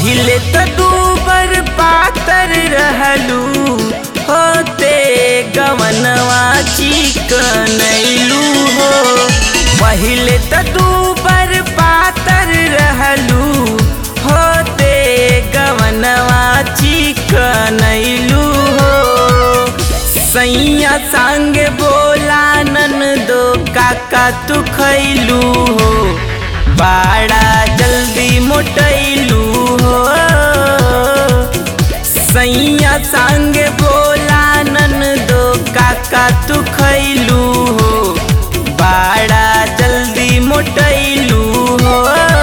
पहिले त दूबर पातर रहलू होते गवनवा चिकनैलू हो पहिले त दूबर पातर रहलू होते गवनवा चिकनैलू हो सैया संग बोला नन दो काका तू खैलू हो बाड़ा जल्दी मोटैलू हो सैया संग बोला नन दो काका तू खैलू हो बाड़ा जल्दी मोटैलू हो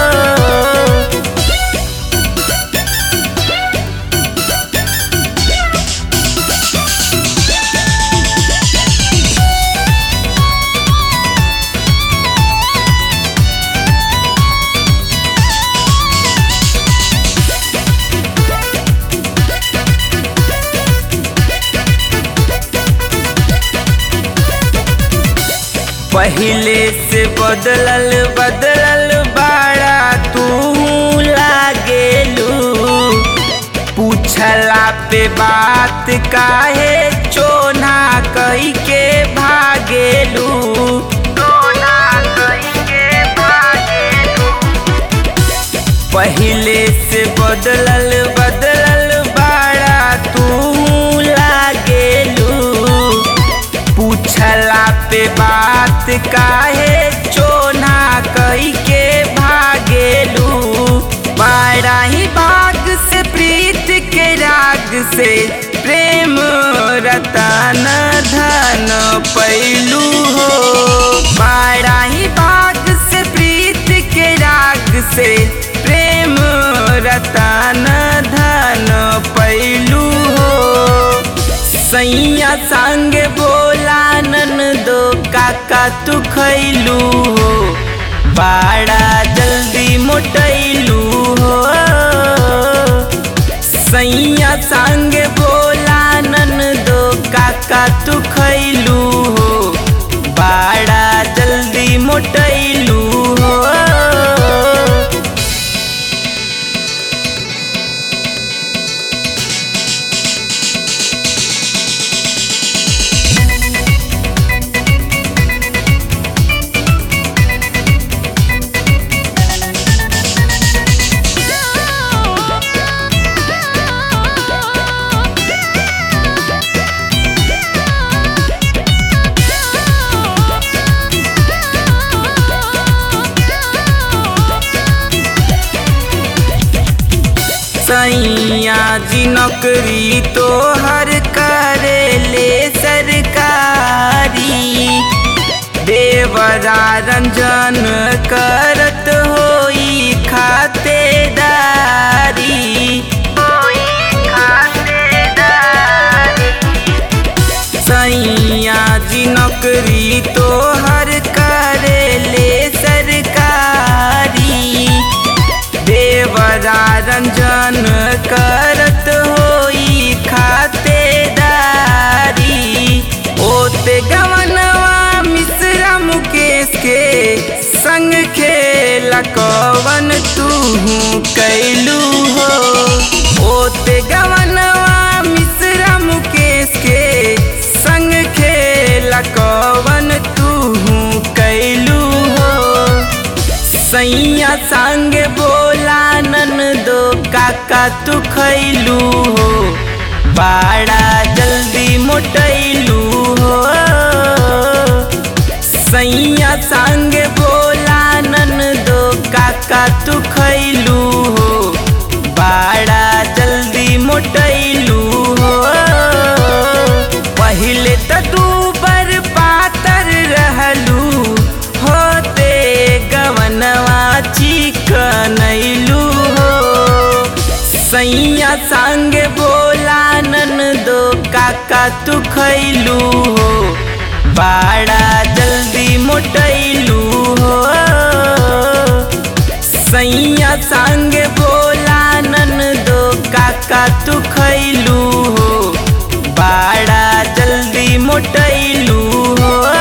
पहिले से बदलल बदलल बाड़ा तू लागेलू पूछला पे बात काहे चोना कही के भागेलू चोना कही के भागेलू पहिले से बदलल बदलल बाड़ा तू लागेलू पूछला पे बात काहे चोना कही के भागेलू बाड़ा ही बाग से प्रीत के राग से प्रेम रतन धन पैलू हो बाड़ा ही बाग से प्रीत के राग से प्रेम रतन धन पैलू हो सैया संग बोला नन दो काका तू खैलू हो बाड़ा जल्दी मोटैलू हो सैया संग बोला नन दो काका तू खैलू हो बाड़ा जल्दी मोटैलू हो सैया जी नौकरी तो हर करे ले सरकारी देवरा रंजन करत होई खातेदारी सैया जी नौकरी तो हर करे ले सरकारी देवरा रंजन करत होई खातेदारी ओते गवनवा मिश्रा मुकेश के संग खेला कवन तू कैलू हो ओते गवनवा मिश्रा मुकेश के संग खेला कवन तू कैलू हो सैया संग बोला नन दो काका तू खैलू हो बाड़ा जल्दी मोटैलू हो सैया संग बोला नन दो काका तू खैलू हो बाड़ा जल्दी मोटैलू हो पहिले त दूबर पातर रहलू होते गवनवा चिकनैलू हो सैया संग बोला नन दो काका तू खैलू हो बाड़ा जल्दी मोटैलू हो सैया संग बोला नन दो काका तू खैलू हो बाड़ा जल्दी मोटैलू हो